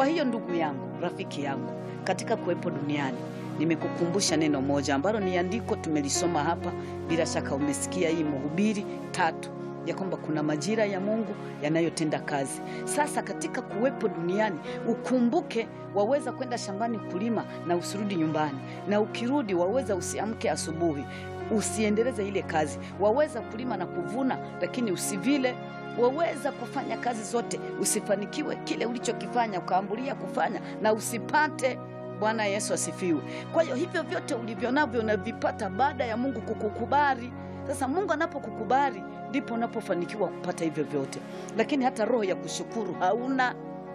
Kwa hiyo ndugu yangu, rafiki yangu, katika kuwepo duniani nimekukumbusha neno moja ambalo ni andiko tumelisoma hapa, bila shaka umesikia hii mhubiri tatu ya kwamba kuna majira ya Mungu yanayotenda kazi. Sasa katika kuwepo duniani ukumbuke, waweza kwenda shambani kulima na usirudi nyumbani, na ukirudi waweza usiamke asubuhi usiendeleze ile kazi. Waweza kulima na kuvuna, lakini usivile. Waweza kufanya kazi zote usifanikiwe kile ulichokifanya, ukaambulia kufanya na usipate. Bwana Yesu asifiwe. Kwa hiyo hivyo vyote ulivyo navyo unavipata baada ya Mungu kukukubali. Sasa Mungu anapokukubali ndipo unapofanikiwa kupata hivyo vyote, lakini hata roho ya kushukuru hauna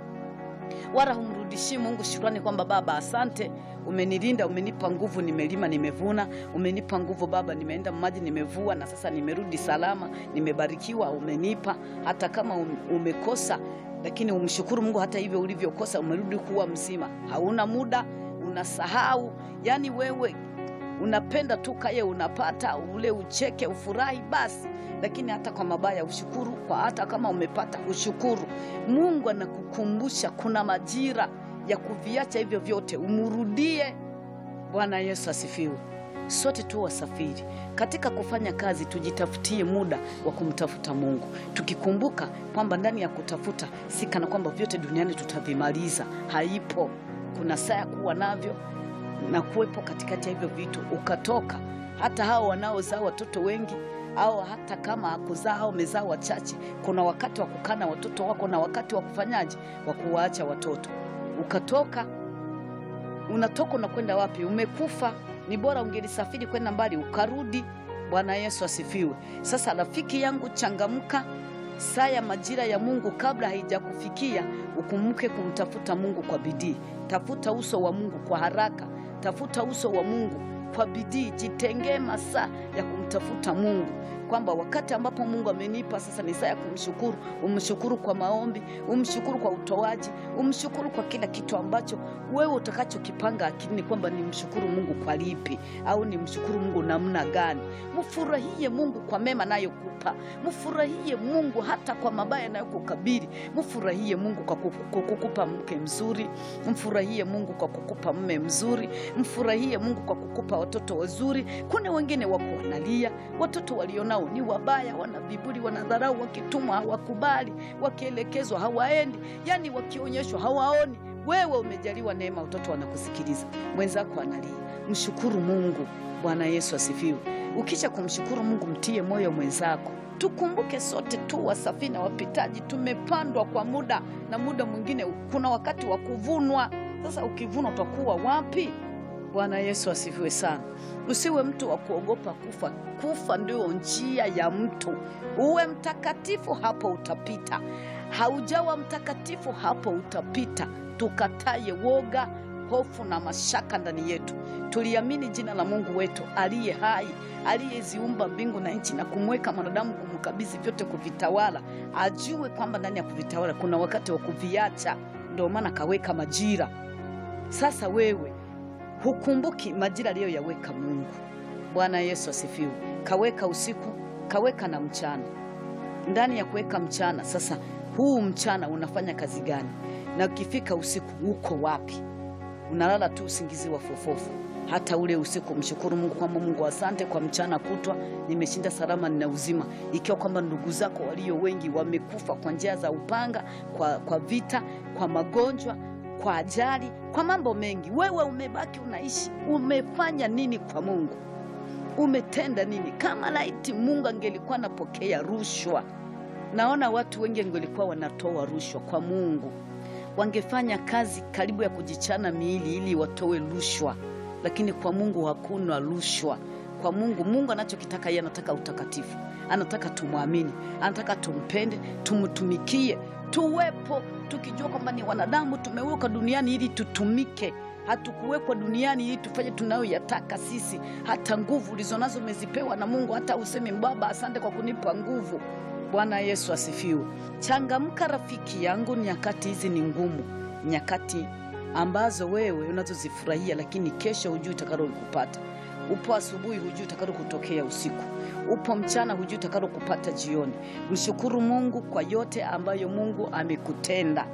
wala humrudishii Mungu shukrani kwamba Baba, asante, umenilinda, umenipa nguvu, nimelima, nimevuna, umenipa nguvu Baba, nimeenda maji, nimevua, na sasa nimerudi salama, nimebarikiwa, umenipa. Hata kama um- umekosa, lakini umshukuru Mungu, hata hivyo ulivyokosa, umerudi kuwa mzima. Hauna muda, unasahau, yani wewe unapenda tu kaye, unapata ule, ucheke, ufurahi basi lakini hata kwa mabaya ushukuru, kwa hata kama umepata ushukuru. Mungu anakukumbusha kuna majira ya kuviacha hivyo vyote umrudie. Bwana Yesu asifiwe. Sote tu wasafiri katika kufanya kazi, tujitafutie muda wa kumtafuta Mungu, tukikumbuka kwamba ndani ya kutafuta si kana kwamba vyote duniani tutavimaliza. Haipo, kuna saa ya kuwa navyo na kuwepo katikati ya hivyo vitu ukatoka. Hata hao wanaozaa watoto wengi au hata kama hakuzaa au amezaa wachache, kuna wakati wa kukaa na watoto wako na wakati wa kufanyaje, wa kuwaacha watoto. Ukatoka, unatoka unakwenda wapi? Umekufa. Ni bora ungelisafiri kwenda mbali ukarudi. Bwana Yesu asifiwe. Sasa rafiki yangu, changamka, saa ya majira ya Mungu kabla haijakufikia, ukumbuke kumtafuta Mungu kwa bidii. Tafuta uso wa Mungu kwa haraka, tafuta uso wa Mungu kwa bidii, jitengee masaa ya kumtafuta Mungu, kwamba wakati ambapo Mungu amenipa sasa ni saa ya kumshukuru. Umshukuru kwa maombi, umshukuru kwa utoaji, umshukuru kwa kila kitu ambacho wewe utakachokipanga akilini kwamba ni mshukuru Mungu kwa lipi au ni mshukuru Mungu namna gani. Mfurahie Mungu kwa mema nayokupa, mfurahie Mungu hata kwa mabaya nayokukabili. Mfurahie Mungu kwa kuku- kwa kukupa mke mzuri, mfurahie Mungu kwa kukupa mme mzuri, mfurahie Mungu kwa kukupa watoto wazuri. Kuna wengine wako wanalia, watoto walionao ni wabaya, wana viburi, wanadharau, wakitumwa hawakubali, wakielekezwa hawaendi, yani wakionyeshwa hawaoni. Wewe umejaliwa neema, watoto wanakusikiliza, mwenzako analia. Mshukuru Mungu. Bwana Yesu asifiwe. Ukisha kumshukuru Mungu, mtie moyo mwenzako. Tukumbuke sote tu wasafiri na wapitaji, tumepandwa kwa muda, na muda mwingine kuna wakati wa kuvunwa. Sasa ukivunwa utakuwa wapi? Bwana Yesu asifiwe sana. Usiwe mtu wa kuogopa kufa. Kufa ndio njia ya mtu. Uwe mtakatifu, hapo utapita. Haujawa mtakatifu, hapo utapita. Tukataye woga, hofu na mashaka ndani yetu. Tuliamini jina la Mungu wetu aliye hai, aliyeziumba mbingu na nchi na kumweka mwanadamu, kumkabidhi vyote kuvitawala. Ajue kwamba ndani ya kuvitawala kuna wakati wa kuviacha, ndio maana kaweka majira. Sasa wewe hukumbuki majira aliyoyaweka Mungu. Bwana Yesu asifiwe. Kaweka usiku, kaweka na mchana. Ndani ya kuweka mchana, sasa huu mchana unafanya kazi gani? Na ukifika usiku uko wapi? Unalala tu usingizi wa fofofu. Hata ule usiku mshukuru Mungu kwamba Mungu, asante kwa mchana kutwa, nimeshinda salama, nina uzima. Ikiwa kwamba ndugu zako walio wengi wamekufa kwa njia za upanga, kwa, kwa vita, kwa magonjwa kwa ajali, kwa mambo mengi, wewe umebaki unaishi. Umefanya nini kwa Mungu? Umetenda nini? Kama laiti Mungu angelikuwa anapokea rushwa, naona watu wengi wangelikuwa wanatoa rushwa kwa Mungu, wangefanya kazi karibu ya kujichana miili ili watoe rushwa, lakini kwa Mungu hakuna rushwa. Kwa Mungu, Mungu anachokitaka yeye, anataka utakatifu, anataka tumwamini, anataka tumpende, tumtumikie, tuwepo tukijua kwamba ni wanadamu, tumewekwa duniani ili tutumike. Hatukuwekwa duniani ili tufanye tunayoyataka sisi. Hata nguvu ulizonazo umezipewa na Mungu, hata useme Baba, asante kwa kunipa nguvu. Bwana Yesu asifiwe. Changamka rafiki yangu, nyakati hizi ni ngumu, nyakati ambazo wewe unazozifurahia, lakini kesho hujui utakalo kupata. Upo asubuhi, hujui utakalo kutokea usiku. Upo mchana, hujui utakalo kupata jioni. Mshukuru Mungu kwa yote ambayo Mungu amekutenda.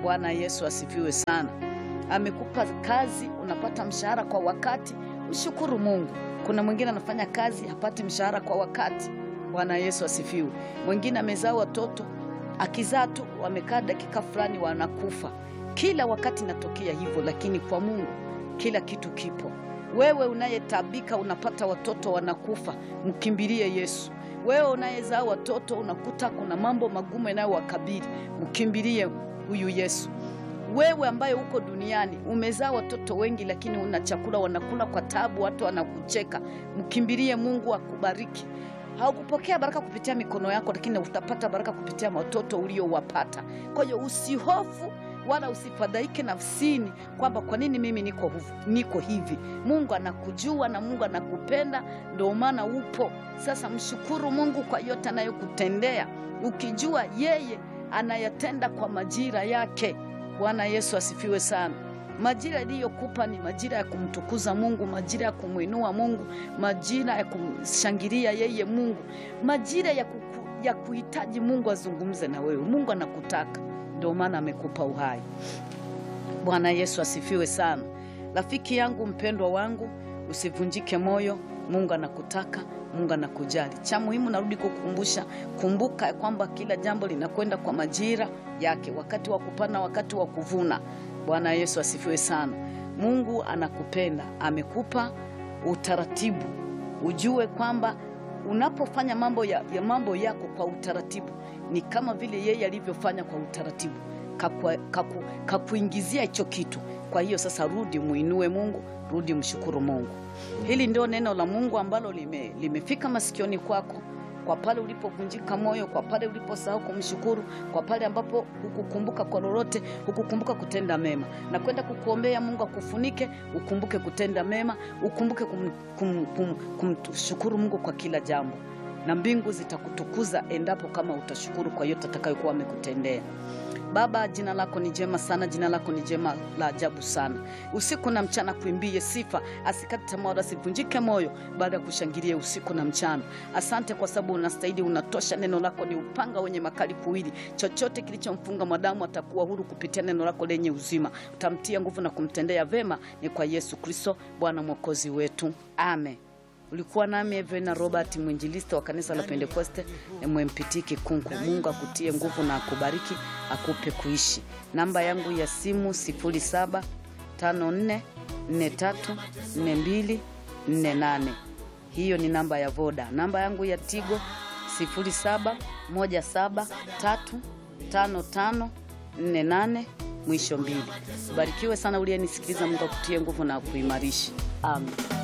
Bwana Yesu asifiwe sana. Amekupa kazi, unapata mshahara kwa wakati, mshukuru Mungu. Kuna mwingine anafanya kazi hapati mshahara kwa wakati. Bwana Yesu asifiwe. Mwingine amezaa watoto, akizaa tu wamekaa dakika fulani wanakufa. Kila wakati inatokea hivyo, lakini kwa Mungu kila kitu kipo. Wewe unayetabika unapata watoto wanakufa, mkimbilie Yesu. Wewe unayezaa watoto unakuta kuna mambo magumu yanayowakabili, mkimbilie huyu Yesu. Wewe ambaye uko duniani umezaa watoto wengi, lakini una chakula wanakula kwa tabu, watu wanakucheka, mkimbilie Mungu akubariki. Haukupokea baraka kupitia mikono yako, lakini utapata baraka kupitia watoto uliowapata. Kwa hiyo usihofu wala usifadhaike nafsini kwamba kwa nini mimi niko, huvu- niko hivi. Mungu anakujua na Mungu anakupenda, ndio maana upo. Sasa mshukuru Mungu kwa yote anayokutendea, ukijua yeye anayatenda kwa majira yake. Bwana Yesu asifiwe sana. Majira iliyokupa ni majira ya kumtukuza Mungu, majira ya kumwinua Mungu, majira ya kumshangilia yeye Mungu, majira ya, kuku, ya kuhitaji Mungu azungumze na wewe. Mungu anakutaka, ndio maana amekupa uhai. Bwana Yesu asifiwe sana. Rafiki yangu mpendwa wangu, usivunjike moyo. Mungu anakutaka, Mungu anakujali. Cha muhimu narudi kukumbusha, kumbuka ya kwamba kila jambo linakwenda kwa majira yake, wakati wa kupanda, wakati wa kuvuna. Bwana Yesu asifiwe sana. Mungu anakupenda, amekupa utaratibu. Ujue kwamba unapofanya mambo ya, ya mambo yako kwa utaratibu ni kama vile yeye alivyofanya kwa utaratibu kakua- kaku- kakuingizia hicho kitu. Kwa hiyo sasa, rudi muinue Mungu, rudi mshukuru Mungu. Hili ndio neno la Mungu ambalo lime, limefika masikioni kwako, kwa pale ulipovunjika moyo, kwa pale uliposahau kumshukuru, kwa pale ambapo hukukumbuka kwa lolote, hukukumbuka kutenda mema, na kwenda kukuombea Mungu akufunike, ukumbuke kutenda mema, ukumbuke kum, kum, kum, kumshukuru Mungu kwa kila jambo, na mbingu zitakutukuza endapo kama utashukuru kwa yote atakayokuwa amekutendea. Baba, jina lako ni jema sana, jina lako ni jema la ajabu sana. Usiku na mchana kuimbie sifa, asikate tamaa wala asivunjike moyo, baada ya kushangilia usiku na mchana. Asante kwa sababu unastahili, unatosha. Neno lako ni upanga wenye makali kuwili, chochote kilichomfunga mwanadamu atakuwa huru kupitia neno lako lenye uzima. Utamtia nguvu na kumtendea vema, ni kwa Yesu Kristo Bwana mwokozi wetu, amen. Ulikuwa nami Evena Robert, mwinjilisti wa kanisa la Pentekoste MMPT Kikunku. Mungu akutie nguvu na akubariki, akupe kuishi. Namba yangu ya simu 0754434248. Hiyo ni namba ya Voda. Namba yangu ya Tigo 0717355548 mwisho mbili. Barikiwe sana uliyenisikiliza. Mungu akutie nguvu na akuimarishe. Amen.